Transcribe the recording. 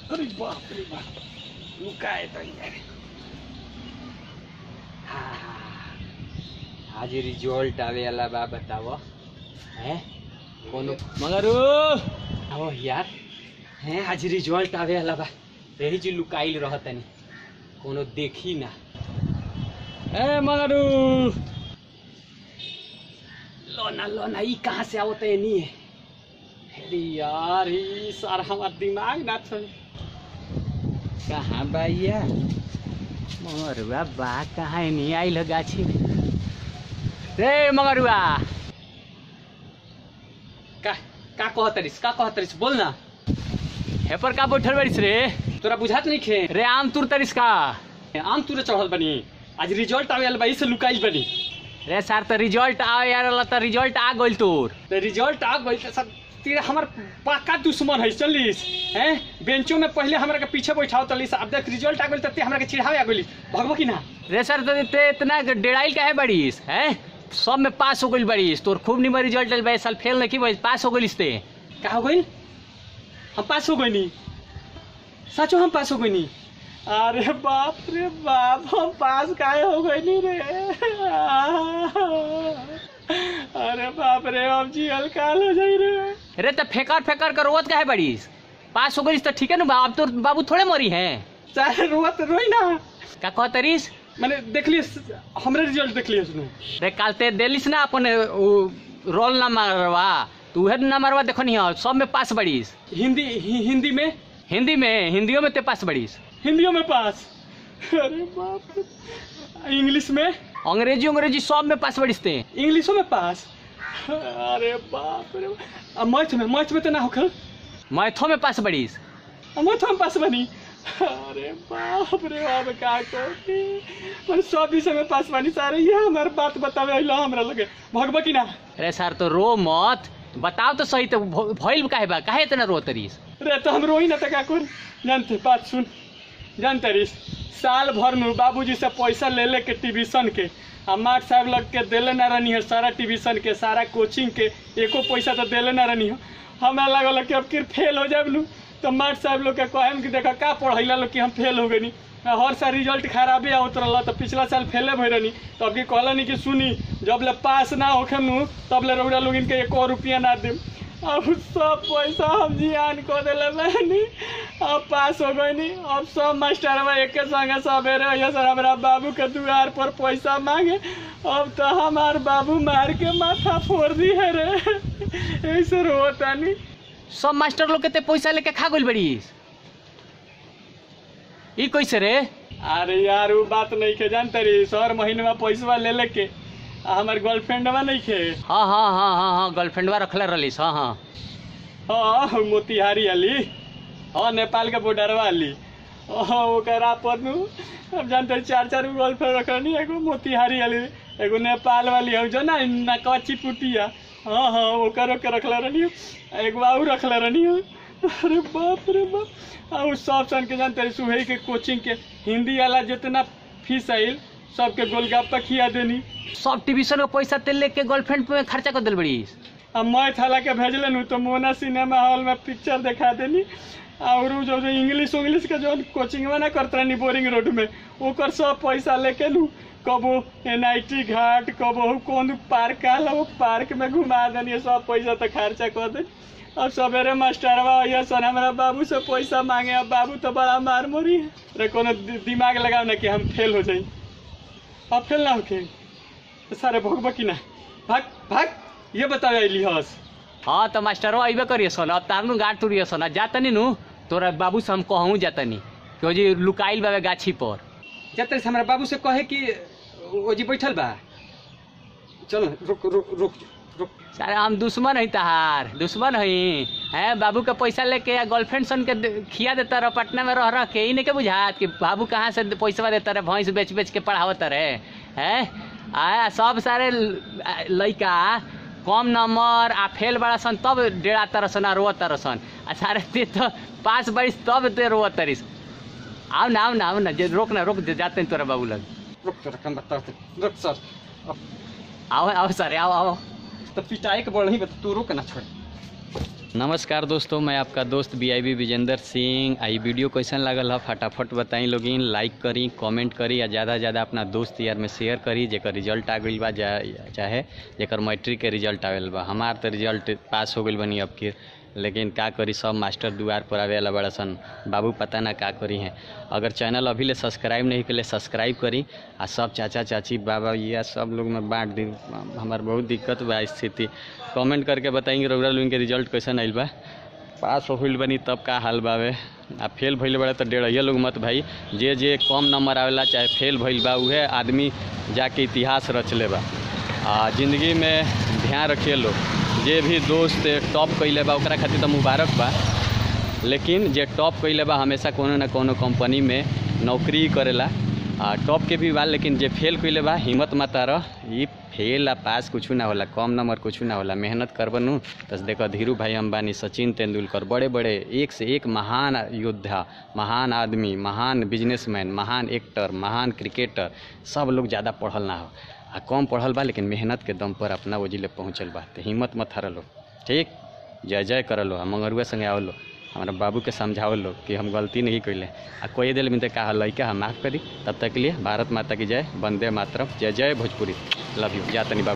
अरे बाप रे बाप लुकाए तो यार हाँ आज रिजल्ट आवे वाला बा बताओ हैं कोनो मगर आओ यार हैं आज रिजल्ट आवे वाला बा रही जी लुकाइल रहतनी कोनो देखी ना ए मगरू लोना लोना ई कहाँ से आवत है नहीं है अरे यार ई सारा हमार दिमाग ना चले कहाँ बाइया मगरुआ बा कहाँ है नहीं आई गाछी में रे मगरुआ का का कहतरिस का कहतरिस बोल ना हे पर का बैठल बारिस रे तोरा बुझात नहीं खे रे आम तुर तरिस का आम तुरे चढ़ल बनी आज रिजल्ट आवे वाला बा से लुकाइल बनी रे सर तो रिजल्ट आवे यार तो रिजल्ट आ गइल तोर तो रिजल्ट आ गइल तो सर तेरा हमर पक्का दुश्मन है चलिस हैं बेंचो में पहले हमरा के पीछे बैठाओ तलिस अब देख रिजल्ट आ गइल त ते हमरा के चिढ़ावे आ गइलिस भगबो की ना रे सर तो ते इतना डेढ़ाइल काहे बड़ीस हैं सब में पास हो गइल बड़ीस तोर खूब निमन रिजल्ट आइल बा इस साल फेल नहीं की भाई पास हो गइलिस ते का हो गइल हम पास हो गइनी सचो हम पास हो गइनी अरे बाप रे बाप हम पास काहे हो गइनी रे अरे बाप रे अब जियल काल हो जाई रे रे त फेकर फेकर कर रोत काहे बड़ीस पास हो गइस त ठीक है ना अब तो बाबू थोड़े मरी हैं चाहे रोत रोई ना का कहतरिस मैंने देख लिया हमरे रिजल्ट देख लिया उसने रे काल ते देलिस ना अपन उ, रोल ना मारवा तू उहे ना मारवा देखो नहीं हो सब में पास बड़ीस हिंदी हि, हिंदी में हिंदी में हिंदियों में ते पास बड़ीस हिंदियों में पास अरे बाप रे इंग्लिश में अंग्रेजी अंग्रेजी सब में पास बड़ीस ते इंग्लिशों में पास अरे बाप रे अब मैथ में मैथ में तो ना होखल मैथों में पास बड़ीस मैथों में पास बनी अरे बाप रे बाप का कोटी मन सब विषय में पास बनी सारे ये हमार बात बतावे अइलो हमरा लगे भगवा की ना अरे सर तो रो मत बताओ तो सही तो भ- भइल काहे बा काहे इतना रो तरीस रे तो हम रोई ना त का कर जानते बात सुन जानते रिस साल भर में बाबूजी से पैसा ले ले के ट्यूशन के आ मार साहब लग के देले ना रहनी है सारा ट्यूशन के सारा कोचिंग के एको पैसा तो देले ना रहनी है हमरा लागल कि अब फिर फेल हो जाब लू तो मार साहब लोग के कहम कि देखा का पढ़ैला लोग कि हम फेल हो गनी हर साल रिजल्ट खराबे आवत रहल तो पिछला साल फेले भई रहनी तो अब की कहलनी कि सुनी जब ले पास ना होखे नु तब ले रउरा लोग इनके एको रुपया ना देम अब सब पैसा हम जियान को दिले मैंने अब पास हो गई अब सब मास्टरवा एक संगे सवेरे ये सर हमारा बाबू के दुआर पर पैसा मांगे अब तो हमार बाबू मार के माथा फोड़ दी है रे ऐसे रोता नहीं सब मास्टर लोग के ते पैसा लेके खा गइल बड़ीस ई कैसे रे अरे यार वो बात नहीं के जानते रे सर महीने में पैसा ले लेके आ हमार गर्लफ्रेंडवा नहीं खे हाँ हाँ हाँ हाँ हाँ गर्लफ्रेंडवा रखले रहिस हाँ हाँ हाँ मोतिहारी वाली हाँ नेपाल के बॉर्डर वाली हाँ ओकरा पर नु अब जानते हैं, चार चार गो गर्लफ्रेंड रखनी एगो मोतिहारी वाली एगो नेपाल वाली है जो ना ना कच्ची पुटिया हाँ हाँ ओकर ओकर रखले रहनी है। एगो और रखले रहनी है। अरे बाप रे बाप आ उ सब सन के जानते हैं, सुबह के कोचिंग के हिंदी वाला जितना फीस आइल सबके गोलगप्पा खिया देनी सब ट्यूशन का पैसा तेल लेके गर्लफ्रेंड पे खर्चा कर दिल बड़ीस अब मैं थाला के भेजले नु तो मोना सिनेमा हॉल में पिक्चर दिखा देनी और उ जो जो इंग्लिश उंग्लिश के जो कोचिंग में ना करते रहनी बोरिंग रोड में ओकर सब पैसा लेके नु कबो एन आई टी घाट कबो कौन पार्क आल वो पार्क में घुमा देनी सब पैसा तो खर्चा कर दे अब सवेरे मास्टरवा ये सन हमारा बाबू से पैसा मांगे अब बाबू तो बड़ा मार मोरी है रे कोनो दि- दिमाग लगाओ ना कि हम फेल हो जाई अब फेल ना होके तो सारे भगवा की ना भाग भाग ये बताओ अली हस हाँ तो मास्टरवा अइबे करिए सन अब तारनु गाड़ तुरिए सन आ जातनी नु तोरा बाबू से हम कहूँ जातनी कि ओ जी लुकाइल बाबे गाछी पर जाते से हमारा बाबू से कहे कि ओ जी बैठल बा चल रुक रुक रुक रुक सारे हम दुश्मन है तहार दुश्मन है हैं बाबू के पैसा लेके या गर्लफ्रेंड सन के दे- खिया देता रह पटना में रह रह के ही नहीं के बुझात कि बाबू कहाँ से पैसा देता रहे भैंस बेच बेच के पढ़ावत रहे हैं आ सब सारे ल- आ, लइका कम नंबर आ फेल बड़ा सन तब डेढ़ा तरह सन आ रोवत तरह सन आ सारे ते तो पास बरिस तब ते रोवत तरिस आओ ना आओ ना आओ ना जे रोक ना रोक जे जाते हैं तोरा बाबू लग रुक तो रकम बता रुक सर आओ आओ सर आओ आओ तो पिटाई के बोल नहीं बता तू रुक ना छोड़ नमस्कार दोस्तों मैं आपका दोस्त B I B Vijendra Singh आई वीडियो कैसन लागल है फटाफट बताई लोगिन लाइक करी कमेंट करी या ज़्यादा से ज़्यादा अपना दोस्त यार में शेयर करी जेकर रिजल्ट आ गई बा जा- चाहे जेकर मैट्रिक के रिजल्ट आवेल बा हमार तो रिजल्ट पास हो गई बनी अब के लेकिन का करी सब मास्टर दुआर पर आवे वाला बड़ा सन बाबू पता ना का करी हैं अगर चैनल अभी ले सब्सक्राइब नहीं कले सब्सक्राइब करी आ सब चाचा चाची बाबा ये सब लोग में बांट दी हमार बहुत दिक्कत बा स्थिति कमेंट करके बताएंगे रउरा लोगन के रिजल्ट कैसन आइल बा पास होइल बनी तब का हाल बावे आ फेल भइल बड़ा तो डेढ़िया लोग मत भाई जे जे कम नंबर आवेला चाहे फेल भइल बा उहे आदमी जाके इतिहास रच ले बा आ जिंदगी में ध्यान रखिए लोग जे भी दोस्त टॉप कैले बा ओकरा खातिर तो मुबारक बा लेकिन जे टॉप कैले बा हमेशा कोनो ना कोनो कंपनी में नौकरी ही करेला आ टॉप के भी बा लेकिन जे फेल कैले बा हिम्मत मत रह ई फेल आ पास कुछ ना होला कम नंबर कुछ ना होला मेहनत करबनू तो देखो धीरू भाई अंबानी सचिन तेंदुलकर बड़े बड़े एक से एक महान योद्धा महान आदमी महान बिजनेसमैन महान एक्टर महान क्रिकेटर सब लोग ज़्यादा पढ़ल ना हो आ कम पढ़ल बा लेकिन मेहनत के दम पर अपना वजीले पहुँचल बा तो हिम्मत मत हरलो ठीक जय जय करलो आ मंगरुआ संगे आवलो हमारा बाबू के समझाओ लो कि हम गलती नहीं कैले आ कोई दिल में कहा लैका हम माफ़ करी तब तक के लिए भारत माता की जय वंदे मातरम जय जय भोजपुरी लव यू जा तनी बाबू